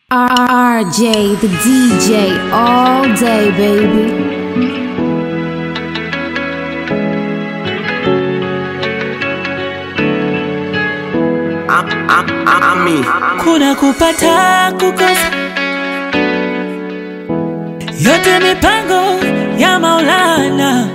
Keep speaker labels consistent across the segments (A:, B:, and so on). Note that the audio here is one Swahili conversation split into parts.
A: RJ, the DJ, all day, baby.
B: Ami.
C: kuna kupata kukosa, yote mipango ya Maulana,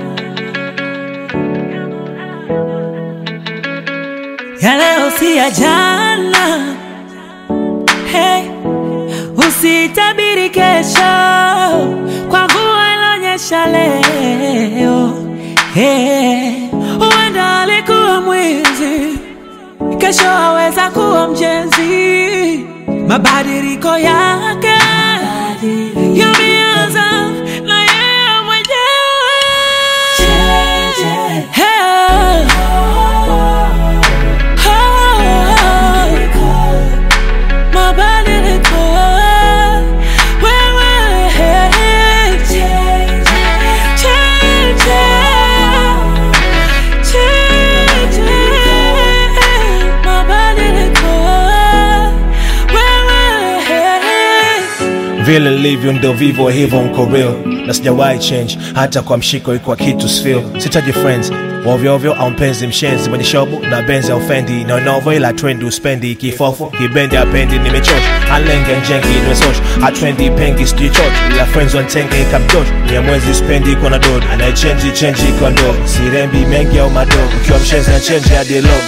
C: ya leo si ya jana. Hey, usitabiri kesho kwa mvua ilonyesha leo. Hey, huenda alikuwa mwizi kesho aweza kuwa mjenzi. Mabadiliko yake yameanza na yeye mwenyewe. Hey. Oh. Mabadiliko. Wewe. Change. Change. Mabadiliko. Wewe.
D: vile nilivyo ndo vivyo hivyo nko real na sijawahi change hata kwa mshiko iko kitu sfil sitaji friends ovyoovyo au mpenzi mshenzi mwenye shobu na benzi au fendi nonovo ila trendi uspendi kifofo kibendi apendi nimechosha alenge njengi nimesosh atrendi pengi sijichoch ila friends wantenge ikamjosh nyamwezi spendi iko na dod anayechenji chenji iko ndo sirembi mengi au madogo ukiwa mshenzi na chenji hadi logo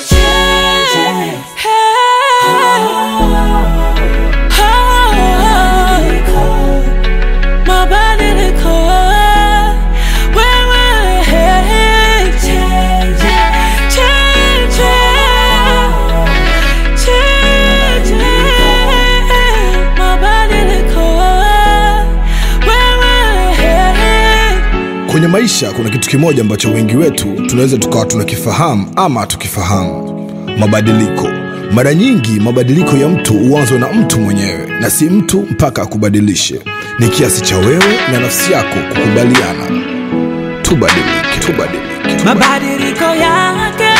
C: Mabadiliko. Wewe. Change. Change. Mabadiliko. Wewe.
E: Kwenye maisha kuna kitu kimoja ambacho wengi wetu tunaweza tukawa tunakifahamu ama hatukifahamu: mabadiliko. Mara nyingi mabadiliko ya mtu huanzwa na mtu mwenyewe na si mtu mpaka akubadilishe. Ni kiasi cha wewe na nafsi yako kukubaliana. Tubadilike, tubadilike, tubadilike.
C: Mabadiliko yake